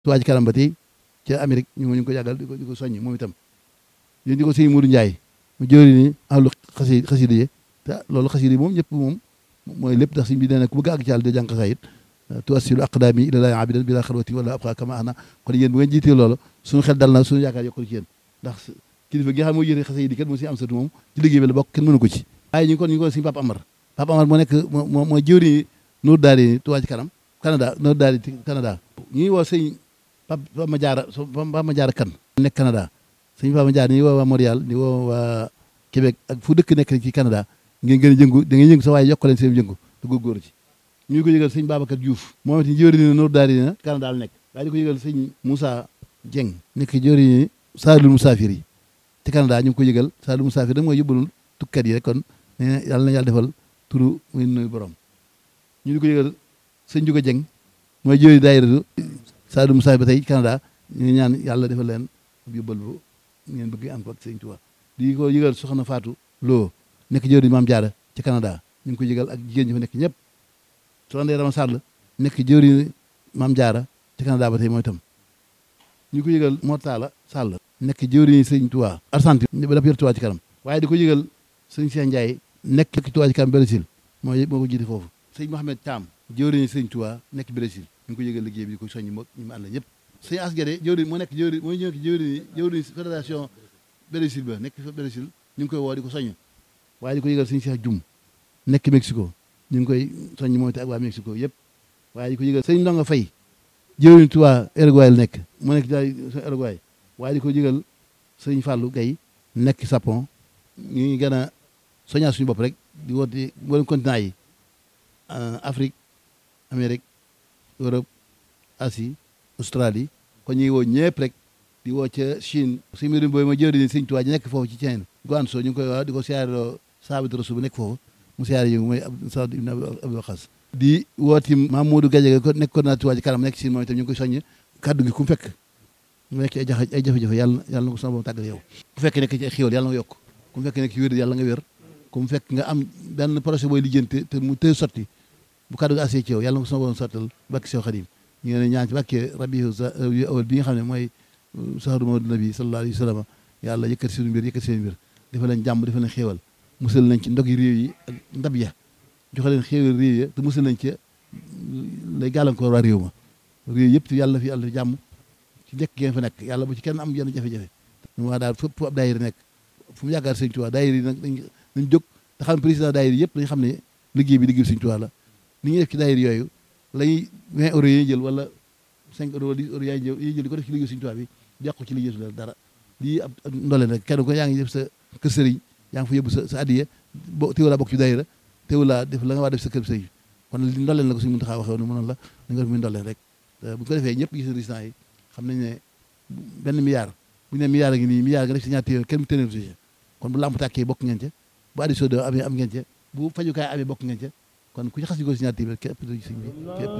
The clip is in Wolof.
Touba Ca Kanam ba tey ca Amérique ñu ñu ngi ko yàggal di ko di ko soññ moom itam yéen di ko sëñ Modou Ndiaye mu jëri ni ahlu xasi xasida yi te loolu xasida yi moom ñëpp moom mooy lépp ndax sëñ bi nee na ku bëgg àgg ci Yàlla de jàng xasaayit tuwassilu aqdaami ilallaahi abidan bila xalwati wala abqa kama ana kon yéen bu ngeen jiitee loolu suñu xel dal na suñu yaakaar yokkul ci yéen ndax kilifa gi nga xam moo yëre xasida yi kat moo si am satu moom ci liggéey bi la bokk kenn mënu ko ci waaye ñu ngi kon ñu ngi ko sëñ Papa Amar Papa Amar moo nekk moo mooy jëwri Nour Daari Touba Ca Kanam Canada Nour Daari Canada ñu ngi woo sëñ Papa ma jaara Papa ma jaara kan nekk Canada sëñ Papa ma jaara ñu ngi woo waa Montréal di woo waa Québec ak fu dëkk nekk ci Canada ngeen gën a jëngu da ngeen yëngu sa waaye yokk leen seen jëngu te góorgóorlu ci ñu ngi ko yëgal sëñ Babacar Diouf moom it jëwri ni Nour Daari na Canada la nekk waaye di ko yëgal sëñ Moussa Dieng nekk jëwri ni Saalul Musaafir yi ci Canada ñu ngi ko yëgal Saalul Musaafir da mooy yóbbalul tukkat yi rek kon ne yàlla na yàlla defal turu muy nuyu borom ñu di ko yëgal sëñ Juga Dieng mooy jëwri daayira Saalul Musaafir ba tey Canada ñu ngi ñaan yàlla defal leen yóbbal bu ngeen bëgg am ko ak sëñ Tuubaa di ko yëgal soxna Fatou Lo nekk jëwri Maam Jaara ci Canada ñu ngi ko yëgal ak jigéen ñi fa nekk ñëpp soxna Ndeye Rama Sall nekk jëwri Maam Jaara ci Canada ba tey mooy tam ñu ko yëgal Mortala Sall nekk jëwri sëñ Tuubaa Argentine ba dafa yor Touba Ca Kanam waaye di ko yëgal sëñ Cheikh Ndiaye nekk Touba Ca Kanam Brésil moo moo ko jiite foofu sëñ Mohamed Thiam jëwri sëñ Tuubaa nekk Brésil ñu ngi ko yëgal liggéey bi di ko soññi moog ñu mu ànd ñëpp sëñ Asgade jëwri moo nekk jëwri moo nekk jëwri jëwri fédération Brésil ba nekk fa Brésil ñu ngi koy woo di ko soññ waaye di ko yëgal sëñ Cheikh Dioum nekk Mexico ñu ngi koy soññ mooy te ak waa Mexico yëpp waaye di ko yëgal sëñ Ndonga Fay jëwriñ Touba Uruguay la nekk mu nekk daal Uruguay waaye di ko yëgal sëñ Fallou Gaye nekk Japon ñu ngi gën a soññaa suñu bopp rek di woote mboolem continent yi Afrique Amérique Europe Asie Australie kon ñu ngi woo ñëpp rek di woo ca Chine suñu mbirum booy ma jëwriñ sëñ Touba ji nekk foofu ci Chine Guangzhou ñu ngi koy wax di ko siyaareloo Saabit Rasul bu nekk foofu mu siyaare yi mooy Saad ibn Abi Waqas di wooti Mamadou Gadiaga ko nekk coordinateur Touba Ca Kanam nekk Chine moom itam ñu ngi koy soññ kaddu gi ku mu fekk mu nekk ay jafe ay jafe-jafe yàlla yàlla na ko sama borom tàggal yow ku fekk nekk ci ay xéwal yàlla nga yokk ku mu fekk nekk ci wér yàlla nga wér ku mu fekk nga am benn projet booy lijjanti te mu tëy sotti bu kaddu gi asee ci yow yàlla na ko sama borom sottal bàkki sew xadim ñu ngi ne ñaan ci bàkkee rabiu awal bi nga xam ne mooy sahru mawdu nabi sallallahu alayhi wa sallam yàlla yëkkati suñu mbir yëkkati seen mbir dafa leen jàmm dafa leen xéewal musal nañ ci ndog yi réew yi ak ndab ya joxe leen xéewal réew ya te musal nañ ci lay gàllankoor waa réew ma réew yëpp te yàlla fi yàlla fi jàmm ci njëkk ngeen fa nekk yàlla bu ci kenn am yenn jafe-jafe ñu wax daal fépp ab daayira nekk fu mu yaakaar sëñ Tuubaa daayira yi nag dañ dañ jóg te xam ne président daayira yëpp dañ xam ne liggéey bi liggéey sëñ Tuubaa la ni ñuy def ci daayira yooyu lay 20 euros yi jël wala 5 euros wala 10 euros yaay jël di ko def ci liggéey sëñ Tuubaa bi yàqu ci liggéey su la dara lii ab ndole nag kenn ko yaa ngi def sa kër sëriñ yaa ngi fa yóbbu sa sa addiye bo teewulaa bokk ci daayira teewulaa def la nga waa def sa kër sëriñ kon li ndoleen la ko suñu Muntaxaa waxee woon mu noonu la da nga def muy ndoleen rek bu ko defee ñëpp gis résultat yi xam nañ ne benn milliard bu ñu ne milliard a ngi nii milliard nga def si ñaar téeméer kenn mu téeméer si kon bu lamp tàkkee bokk ngeen ca bu addition de amee am ngeen ca bu fajukaay amee bokk ngeen ca kon ku ci xas ñu ko si ñaar téeméer képp sëñ bi képp